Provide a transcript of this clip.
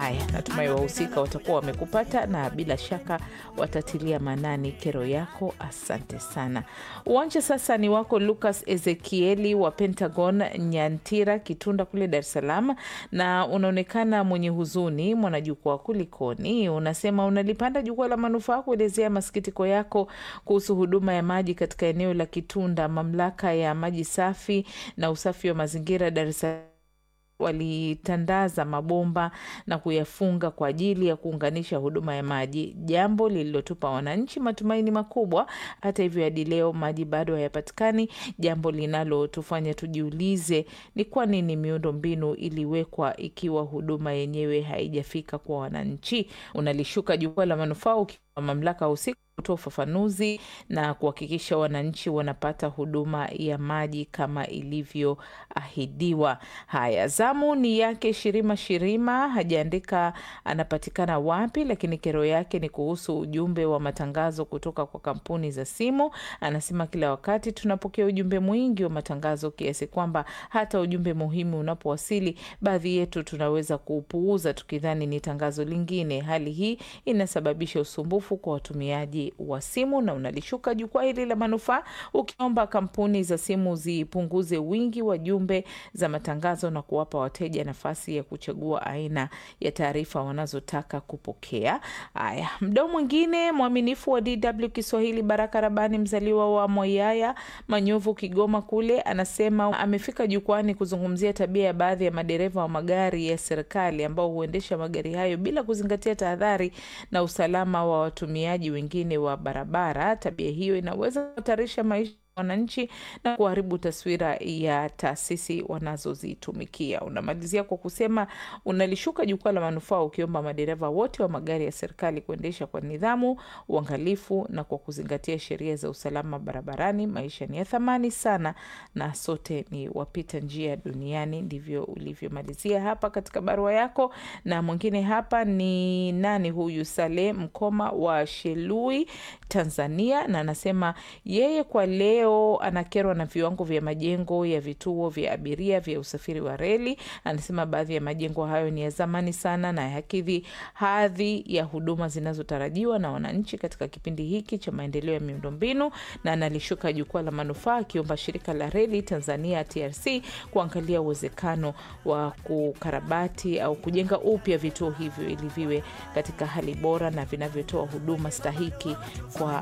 Haya, natumai wahusika watakuwa wamekupata na bila shaka watatilia maanani kero yako. Asante sana. Uwanja sasa ni wako Lucas Ezekieli wa Pentagon Nyantira, Kitunda kule Dar es Salaam, na unaonekana mwenye huzuni. Mwanajukwaa, kulikoni? Unasema unalipanda jukwaa la manufaa kuelezea masikitiko yako kuhusu huduma ya maji katika eneo la Kitunda. Mamlaka ya maji safi na usafi wa mazingira Dar es Salaam walitandaza mabomba na kuyafunga kwa ajili ya kuunganisha huduma ya maji, jambo lililotupa wananchi matumaini makubwa. Hata hivyo, hadi leo maji bado hayapatikani, jambo linalotufanya tujiulize ni kwa nini miundo mbinu iliwekwa ikiwa huduma yenyewe haijafika kwa wananchi. Unalishuka jukwaa la manufaa ukiwa mamlaka husika kutoa ufafanuzi na kuhakikisha wananchi wanapata huduma ya maji kama ilivyoahidiwa. Haya, zamu ni yake Shirima Shirima, hajaandika anapatikana wapi, lakini kero yake ni kuhusu ujumbe wa matangazo kutoka kwa kampuni za simu. Anasema kila wakati tunapokea ujumbe mwingi wa matangazo kiasi kwamba hata ujumbe muhimu unapowasili, baadhi yetu tunaweza kuupuuza tukidhani ni tangazo lingine. Hali hii inasababisha usumbufu kwa watumiaji wa simu na unalishuka jukwaa hili la manufaa ukiomba kampuni za simu zipunguze wingi wa jumbe za matangazo na kuwapa wateja nafasi ya kuchagua aina ya taarifa wanazotaka kupokea. Haya, mdau mwingine mwaminifu wa DW Kiswahili, Baraka Rabani, mzaliwa wa Moyaya Manyovu, Kigoma kule, anasema amefika jukwani kuzungumzia tabia ya baadhi ya madereva wa magari ya serikali ambao huendesha magari hayo bila kuzingatia tahadhari na usalama wa watumiaji wengine wa barabara. Tabia hiyo inaweza kuhatarisha maisha wananchi na kuharibu taswira ya taasisi wanazozitumikia. Unamalizia kwa kusema unalishuka jukwaa la manufaa ukiomba madereva wote wa magari ya serikali kuendesha kwa nidhamu, uangalifu na kwa kuzingatia sheria za usalama barabarani. Maisha ni ya thamani sana na sote ni wapita njia duniani. Ndivyo ulivyomalizia hapa katika barua yako. Na mwingine hapa ni nani huyu? Saleh Mkoma wa Shelui, Tanzania, na anasema yeye kwa leo anakerwa na viwango vya majengo ya vituo vya abiria vya usafiri wa reli. Anasema baadhi ya majengo hayo ni ya zamani sana na hayakidhi hadhi ya huduma zinazotarajiwa na wananchi katika kipindi hiki cha maendeleo ya miundombinu, na analishuka jukwaa la manufaa akiomba shirika la reli Tanzania TRC kuangalia uwezekano wa kukarabati au kujenga upya vituo hivyo ili viwe katika hali bora na vinavyotoa huduma stahiki kwa